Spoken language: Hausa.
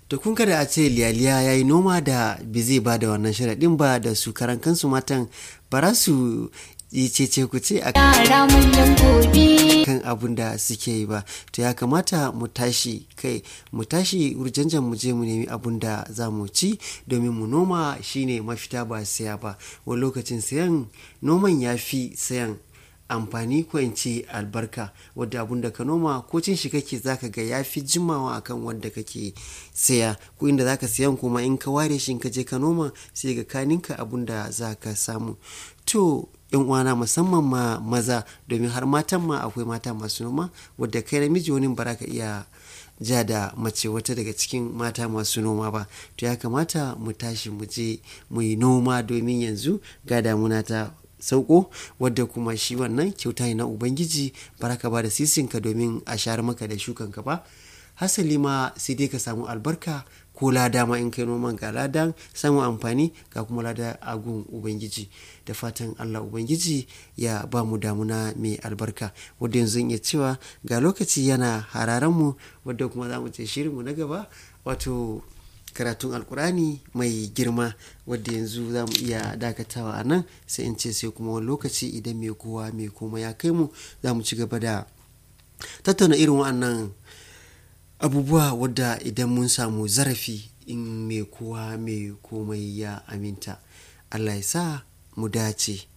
to kun kada a ce liyaliya ya yi noma da bi zai ba da wannan sharaɗin ba da su karan kansu matan ba za su yi cece ku ce a kan abun da suke yi ba to ya kamata mu tashi kai mu tashi urjanjan mu je mu nemi abun da za mu ci domin mu noma shine mafita ba saya ba wani lokacin sayan noman ya fi sayan amfani ko in ce albarka wadda abun da ka noma ko cin shi kake zaka ga ya fi jimawa akan wanda kake saya ko inda zaka sayan kuma in ka ware shi ka je ka noma sai ga kaninka abun da zaka samu to yan uwana musamman ma maza domin har matan ma akwai mata masu noma wadda kai namiji wani ba ka iya ja da mace wata daga cikin mata masu noma ba to ya kamata mu tashi mu je mu yi noma domin yanzu ga damuna ta sauko wadda kuma shi wannan kyauta ne na ubangiji baraka ba da sisinka domin a share maka da shukanka ba hasali ma sai dai ka samu albarka ko lada ma in kai noman ga ladan samun amfani ga kuma lada agun ubangiji da fatan allah ubangiji ya ba mu damuna mai albarka wadda yanzu iya cewa ga lokaci yana hararen mu wadda kuma za mu ce shirinmu na gaba wato karatun alkurani mai girma wadda yanzu za mu iya dakatawa a nan sai in ce sai kuma wani lokaci idan mai kowa mai koma ya kai mu za mu ci gaba da tattauna irin wa'annan abubuwa wadda idan mun samu zarafi in mai kowa mai komai ya aminta allah ya sa mu dace